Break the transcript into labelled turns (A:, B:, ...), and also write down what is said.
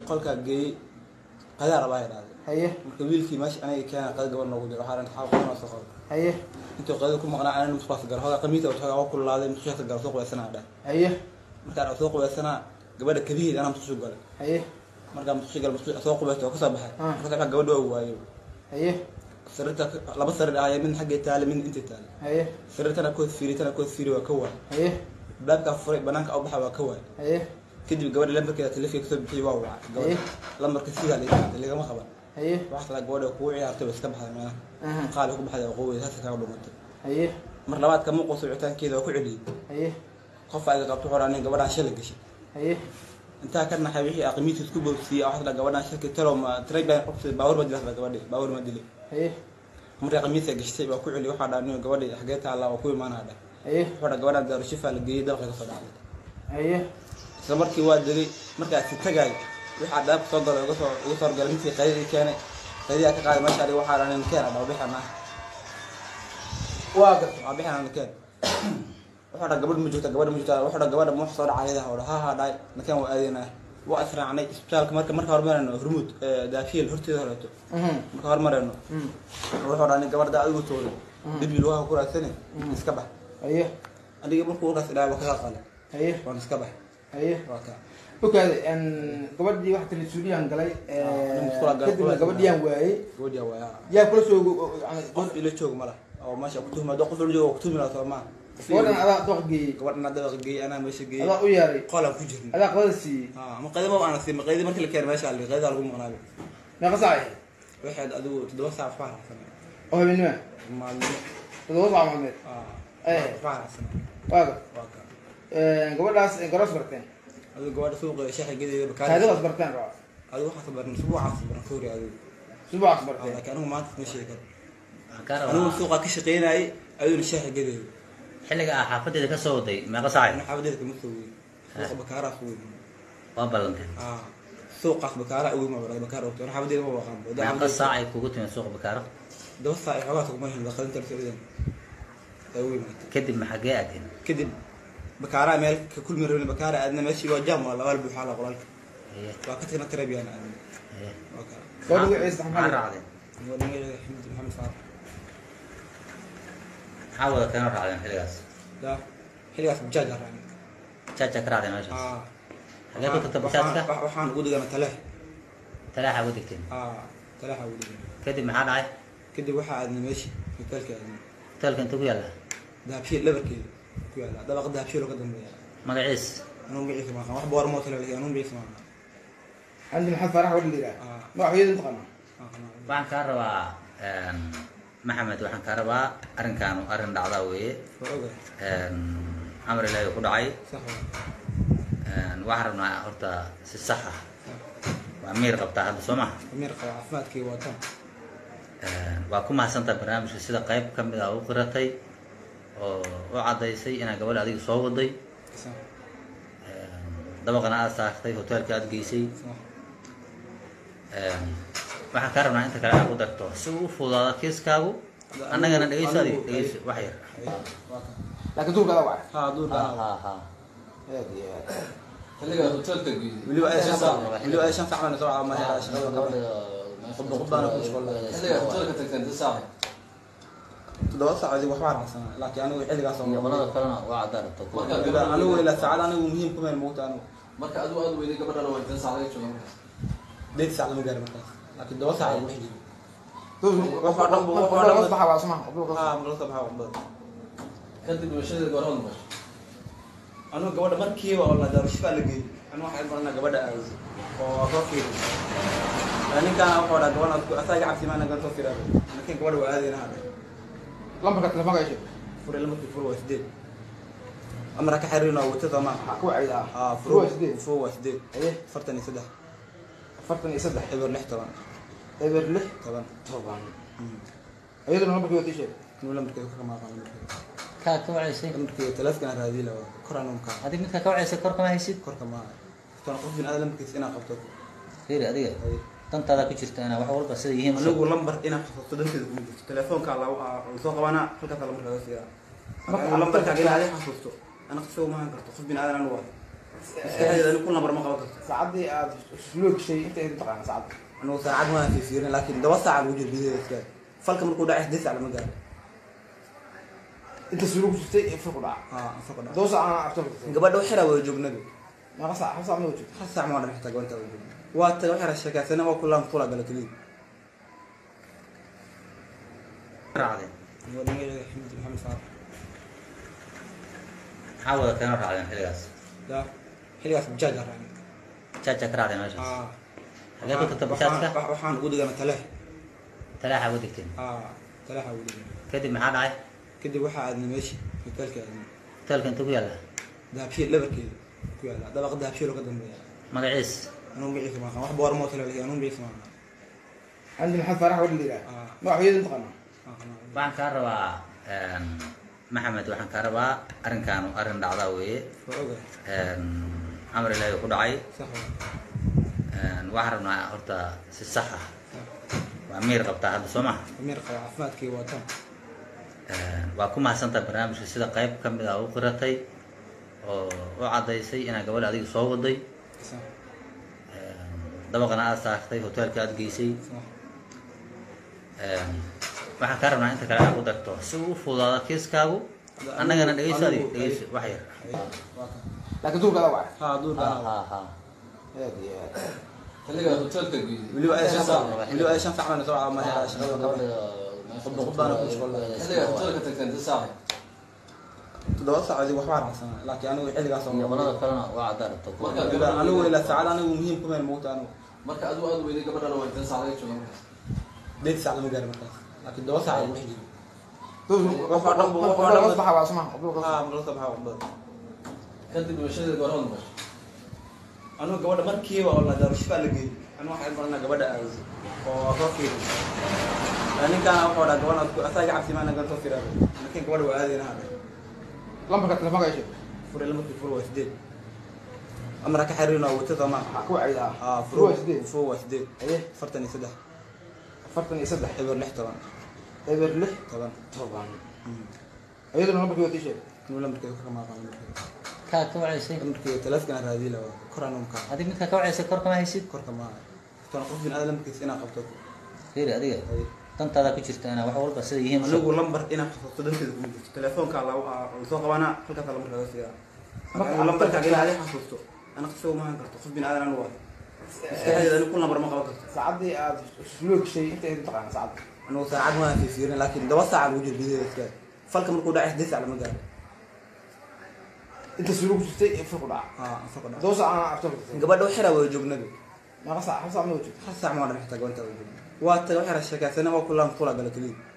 A: qolkaa geeyey qadaa rabaa idhaahday
B: haye
A: marka wiilkii meesha aniga keena qada gabadh noogu jiro waxaa xaa qodanoo soo qabo
B: haye
A: intuu qadada ku maqnaa anana musqulaas galo hogaa qamiisa hogaa waa kululaaday musqushaas galo soo qubaysanaa dhah
B: haye
A: markaan soo qubaysanaa gabadha kabiheed anaa musqushu galay
B: haye
A: markaa musqushu gal musqushu soo qubaysta oo kasoo baxay
B: Ah.
A: kasoo baxay gabadha waa waayo
B: haye
A: sariirta laba sariir ahaya mid xaggay taale mid intay taale
B: haye
A: sariirtana kood fiiri tana kood fiiri waa ka waay
B: haye
A: baabkaa furay banaanka u baxa waa ka waay
B: haye
A: kadib gabadha lambarkeeda telefonka kasoo bixiyay waa wacay
B: Eh.
A: gabadha lambarka sidaa laga qaatay lagama qaban
B: haye
A: waxaa kala gabadha kugu ciyaartay waa iska baxday meelaha
B: aha
A: qaali ku baxday waa quwey saasa kaga dhumatay
B: haye
A: mar labaad kama quuso wicitaankeeda waa ku celiyey
B: haye
A: qof ayga qabto wuxuu nin gabadhaan shala gashay
B: haye
A: intaa ka naxay wixii aqmiis isku boobsiiyey waxaa kala gabadhaan shalkii talo ma train qofta baawur ma dilasba gabadhi baawur ma dilay
B: haye
A: markay qamiisa gashtay waa ku celiyey waxaa dhaa nin gabadhi xagee taallaa waa ku imaanaa dhah
B: haye
A: wuxuu dhaa gabadhaan daarushifa la geeyey dalqa kasoo dhacday
B: haye
A: isla markii waa degay markaasi tagay waxaa dhaabka soo galay uga soo uga soo galay midkii qaydadii keenay qaydiyaa ka qaaday meesha adiga waxaa dhanin keen adhaa bixana
B: waa garta
A: waa bixana keen wuxuu dhaa gabadh ma joogta gabadh ma joogta wuxuu dhaa gabadha ma wax soo dhacay ayadaha oo ha ha dhaay nakeen waa aadaynaa waa israacnay isbitaalka marka marka hormarayno hormuud daafiil horteeda horeeto
B: mhm
A: marka hormarayno
B: mhm
A: wuxuu dhaa nin gabadha adigu tooray
B: Mm.
A: dhibi lugaha ku raadsani iska bax
B: haye
A: aniga markuu warkaas idhaa waa kaga qalay
B: haye
A: waan iska bax
B: haye
A: waa kaa
B: ogaade gabadhii wax talisuuliyaan galay
A: nin musqula galay,
B: kadibna
A: musqula
B: gabadhiyaan waayey
A: gabadhiyaa waa
B: yaa kula soo
A: qof ila joog mala oo meesha ku tuhma qof ila joog ku tuhmi lahaa soo maa
B: gabadhan adaa dooq geeyey
A: gabadhan dabaqa geeyey anaa meesha geeyey
B: adaa u yeeray
A: qolaan ku jirna
B: adaa qabada siiyey
A: ma qaydama aan siin ma qaydi markii la keenay meesha ali qaydaa lagu maqnaayo
B: meeqa saac ahayd
A: waxaad adigu toddoba saac waxbaa raacsanay
B: oo habeenima
A: maalmo
B: toddoba saac maalmeed Eh.
A: waxbaa raacsanay
B: waaga
A: waa ka
B: gabadhaas garoos barteen
A: adigu gabadha suuqa shaaxa gedeeda bakaari
B: taariikhdaas barteen raba
A: adigu waxaas baran subuucaas baran kowri adigu
B: subaxaas
A: Ah,
B: barteen
A: laakiin anigu maanta ma sheegi karo
C: waxaan kaa
A: anigu
C: rabaa
A: suuqa ka shaqeynayay ayuuna shaaxa gedeeda
C: xilliga ah xaafadeeda ka soo waday meeqa saacay
A: ana xaabadeeda kama soo weyn suuqa bakaaraas weyn
C: waa ballanteen
A: ah suuqaas bakaara ugu ma baray bakaara ogto ana xaabadeeda ma waqaan
C: meeqa saacay kugu timid suuqa bakaaro
A: daba saac iyo xogaa tagma hin qadinta la socdeen ay ugu yimaatay
C: kadib ma xaggee aadeen
A: kadib bakaaraa meel ka kulmi rabin bakaara aadna meeshii waa jaam waa labaal buuxaa la qolaalka
C: Haye,
A: waa ka tagna tareebiyaan aadna
C: haye.
A: waa kaa
B: gabadha magaciisa
C: maxaa
B: maxaa
C: raacdeen
A: waa dhalinyarada xamdi maxamed faarax
C: maxaa wada keeno raacdeen xilligaas
A: yaa xilligaas bajaaj aa raacnay
C: jaaja ka raacdeen meeshaas
A: ah
C: xagee ku tagta
A: waxaan-
C: bajaajka
A: wax- waxaan ugu digana taleex
C: talaaxa ugu degteen
A: ah taleexa ugu digana
C: kadib maxaa dhacay
A: kadib waxaa aadnay meeshii hotelka aadnay
C: hoteelka inta ku yaalla
A: dahabshiil dhabarkeeda ku yaala dabaqa dahabshiil oo ka dambeeya
C: magaciis
A: anuu magaciisa ma aqaan wax boor moo tale anuu magaciisa ma aqaan
B: candi maxamed faarax wadha la yidhaha
A: ah
B: magaxyada intaqaanaa
A: ah, ah.
C: waxaan kaa rabaa een, maxamed waxaan kaa rabaa arrinkaanu arrin dhacdaa weeye
A: waa ogahay
C: een, amar ilaahi ku dhacay
A: sax waa
C: een, waxaan rabnaa horta si sax ah waa miir qabtaa hadda soo maha
A: amir qaba caafimaadkii waa tan
C: Een, waa ku mahadsantaha barnaamijka sida qayb ka mid ah u qiratay oo u caddaysay inaad gabadha adiga soo waday
A: sax
C: Een, dabaqana aad saartay hoteelka aad geysay
A: sax
C: Een, waxaan kaa rabnaa inta kale aad ku darto si uu u fududaado kiiskaagu annagana dhegeyso adiga dhegeyso wax yar
A: waa kan
B: laakiin duurka adaa wacay
A: haa duurka
C: ha
A: anaa
C: ha ha
B: aad iyo aad
D: xilliga hotelka geeyey
A: weliba ay shan saac weliba ay shan saac baan soo caawa mahay shaqada gabadha Qubba qubbaana ku shaqo
D: xilliga hotelka tagteen inta saac
A: toddoba saac adigu waxbaa raacsanaa laakiin anigu xilligaas oo
C: qolada kalena waa caddaa rabto
D: Marka-
A: weliba anigu ilaa saacad anigu muhiim kuma yahay moogta anigu
D: marka adigu aad weyday gabadhana waa inta saac laga jooga markaas
A: deed saac lama gaari markaas laakiin toddoba saac lagu xijiro
B: duurka
A: Wax waa dhan- wax waa
B: duurka
A: dhan-
B: hoos baxa waa suma duurka hoos
A: haa marka soo baxaa waxbada
D: kadib dhimashadeeda goor hal dhimasho
A: anigu gabadha markiiba oo la daarushifaa la geeyey anigu waxaan baranaa gabadha aado oo soo fiiri ninkaana wuxuu dhaa gabadha asaa iga cabsi maana soo firaa laakiin gabadha waa aadayna hadha
B: lambarka telefoonka ay sheeg
A: fure lamarkii fure waa sideed amara ka xiriirina waa wata soomaa
B: waxaa ku wacayda ah
A: haa
B: furu waa
A: fure
B: sideed
A: fure waa sideed
B: haye
A: afartan iyo saddex
B: afartan iyo saddex
A: eber lix toban
B: eber lix
A: toban
B: toban iyaduna lambarkii waa tii sheeg
A: inuu lamarkeeda ka kamaaqan lamarkeeda
C: kaa ka wacaysay
A: lamarkeeda teleefkana raadii lawa kor anuu kaa
C: adig midkaa ka wacaysay kor kama haysid
A: korka maaha tan qof bin aada lamarkiisa inaa qabto
C: fiiri adiga
A: Haye.
C: dantaada ku jirta inaa wax walba sida yihiin usoo-
A: anigu lambar inaa xasuusto danteeda kuma jirto telefoonka soo qabanaa halkaasa lambar laga siiyaa
B: Marka
A: anigu
B: aad
A: lambarka
B: dadka-
A: ilaa adi xasuusto ana qasoo maahan karto qof bin aadan anu waa maskaxdeeda ani ku lambar ma qaban karto
B: saacadii aad loo gashay inta ayd taqaana saacadda
A: anugu saacad ma fiirin laakiin laba saaca lagu jiro gudaheeda iska falka markuu dhacay siddeed saac lama gaaro
B: inta suulo ku jirtay ee furku dhaca
A: haa falka dhaca
B: doo saac aan aftar ku
A: gabadha waxira wada joognaba
B: meeqa saac hal saac ma joogto
A: hal saac ma odhan xitaa gabadha wada joogna waa taga waxira sheekaysana waa kulaan kula gala keliya
C: raacdeen
A: gabadha magaceeda xamid maxamed faarax
C: maxaa wada keena raacdeen xilligaas
A: yaa xilligaas bajaaj aan raacnay
C: jaaja ka raacdeen meeshaas
A: haa
C: xagee ku tagta bajaajka
A: Waxaan- waxaan ugu degana taleex
C: talaaxa uga degteen
A: haa taleexa ugu degana
C: kadib maxaa dhacay
A: kadib waxaa aadnay meeshii hotelka aadnay
C: hoteelka inta ku yaalla
A: dahabshiil dhabarkeeda ku yaala dabaqa dahabshiil oo ka dambeeya
C: magaciis
A: anuu magaciisa ma aqaan wax boor moo tale anuu magaciisa ma aqaan
B: candi maxamed faarax wadha la yidhaha
A: Ah.
B: magaxyada taqaana
A: Ma aqaan.
C: waxaan kaa rabaa maxamed waxaan kaa rabaa arrinkaanu arrin dhacdaa weeye
A: waa ogahay
C: amar ilaahi ku dhacay
A: sax waa
C: waxaan rabnaa horta si sax ah waa miir qabtaa hadda soo maha
A: amir qaba caafimaadkii waa tan
C: waa ku mahadsantaha barnaamijka sida qayb ka mid ah u qiratay oo u caddaysay inaa gabadha adiga soo waday
A: sax
C: dabaqana aad saartay hoteelka aad geysay
A: sax
C: waxaan kaa rabnaa inta kale aad ku darto si uu u fududaado kiiskaagu annagana dhegeyso adi dhegeyso wax yar
A: waa kan
B: laakiin duurka adaa wacay
A: haa duurka
C: ha ha ha
B: aad iyo aad
D: xilligaa hoteelka geeyey
A: weliba ay shan
D: Shan saac.
A: saac weliba ay shan saac baan soo caawinaya shaqada gabadha Khudba- khudbaana ku shaqeynaya.
D: xilligaa hoteelka tagteen inta saacay
A: toddoba saacoodii waxbaa raacsanaa laakiin anigu xilligaas oo
C: gobolada kalena waa cadaan rabto
D: Marka
A: Weliba anigu ilaa saacad anigu muhiim kuma yahay moogta anigu
D: marka adigu aad weyday gabadhana waa inta sac laga jooga markaas
A: deed saac lama gaari markaas laakiin todoba saac lagu xijiro
B: duurka
A: Wax oo dhan bu- wax oo
B: qofka
A: dhan bu-
B: hoos baxa waa suma qofka
A: haa marka soo baxaa wadada
D: kadib dhimashadeeda goor hal maqasho
A: anigu gabadha markiiba oo la daarushbaa la geeyey anigu waxaan baranaa gabadha aad oo korkeeda ninkaana wuxuu dhaa gabadha adku asaga cabsi maana gantoo firaado laakiin gabadha waa aadayna hadha
B: lambarka telefoonka ay sheeg
A: fure lamarkii fur waa sideed amara ka xiriirna waa wata soomaa
B: waxaa ku wacay ah
A: haa
B: furu waa sideed
A: fur waa sideed
B: aye
A: afartan iyo saddex
B: afartan iyo saddex
A: eber lix toban
B: eber lix
A: toban
B: toban iyaduna lambarkii wati sheeg
A: anigu lamarkeeda kor kama aqaan lamarkeeda
C: kaa ka wacaysay
A: lamarkeeda taleefkana raadii la waa kor anu kaa
C: adig midkaa ka wacaysay kor kama haysid
A: korka maaha tan qof bin aada lamarkiisa inaa qabto
C: fiiri adiga
A: Ay.
C: dantaada ku jirta inaa wax walba sida yihiin
A: anigu lambar inaa xasuusto danteeda kuma jirto telefoonka la lasoo qabanaa halkaasa lambar laga siiyaa
B: Marka
A: anigu lambarka
B: aad-
A: inaa adi xasuusto ana qasoo maahan karto qof bin aadan anu waa maskaxdeeda ani ku lambar ma qaban karto
B: saacadii aad loo gashay inta ayd taqaana saacadda
A: anigu saacad ma fiirin laakiin laba saaca lagu jiro gudaheeda iska falka markuu dhacay siddeed saac lama gaaro
B: inta suulo ku jirtay ee furku dhaca
A: haa falka dhaca
B: doo saac aan aftar ku
A: gabadha waxira wada joognaba
B: meeqa saac hal saac ma joogto
A: hal saac ma odhan xitaa gabadha wada joogna waa taga waxira sheekaysana waa kulaan kula gala keliya